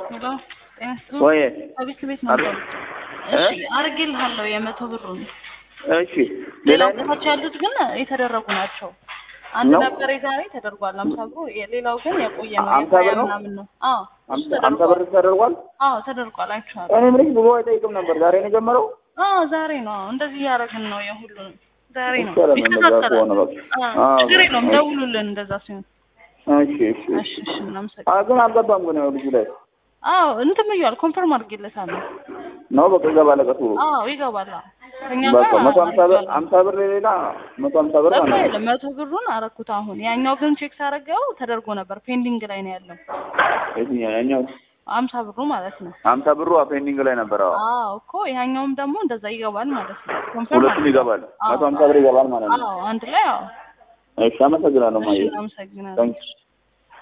ሄሎ ጤና ይስጥልኝ። ወይ ከቤት ቤት ነበር። እሺ አድርጌልሃለሁ የመቶ ብሩን። እሺ ሌላ ሌላው ቦታዎች ያሉት ግን የተደረጉ ናቸው። አንድ ነው? ነበር የዛሬ ተደርጓል አምሳ ብሩ፣ ሌላው ግን የቆየ ነው አምሳ የሀያ ብር ነው? ምናምን ነው። አዎ እሱ አምሳ አምሳ ተደርጓል። ብር ተደርጓል። አዎ ተደርጓል አይቼዋለሁ። እኔ ምንሽ ብዙ አይጠይቅም ነበር። ዛሬ ነው የጀመረው። አዎ ዛሬ ነው እንደዚህ እያደረግን ነው የሁሉንም ዛሬ ነው ይቻላል እንደዛ ይከታተላል። ከሆነ በቃ። አዎ አዎ፣ ችግር የለውም እሺ። ደውሉልን እንደዛ ሲሆን። እሺ እሺ እሺ እሺ እናመሰግናለን። አ ግን አልገባም ግን ያው ልጁ ላይ አዎ እንትን ብያለሁ ኮንፈርም አድርጌለታለሁ። ነው በቃ ይገባል። ቀሱ አዎ ይገባል። አዎ ከእኛ በቃ ጋር መቶ ሀምሳ ብር አድርጌዋለሁ። ሀምሳ ብር ሌላ መቶ ሀምሳ ብር በቃ ማለት ነው። የለም መቶ ብሩን አረኩት አሁን። ያኛው ግን ቼክ ሳደርገው ተደርጎ ነበር ፔንዲንግ ላይ ነው ያለው የትኛው ያኛው አምሳ ብሩ ማለት ነው። ሀምሳ ብሩ ፔንዲንግ ላይ ነበር። አዎ አዎ እኮ ያኛውም ደግሞ እንደዛ ይገባል ማለት ነው። ኮንፈርም ሁለቱም ይገባል። አዎ። መቶ ሀምሳ ብር ይገባል ማለት ነው። አዎ አንድ ላይ አዎ። እሺ አመሰግናለሁ። እሺ ማየ እናመሰግናለን። ታንክስ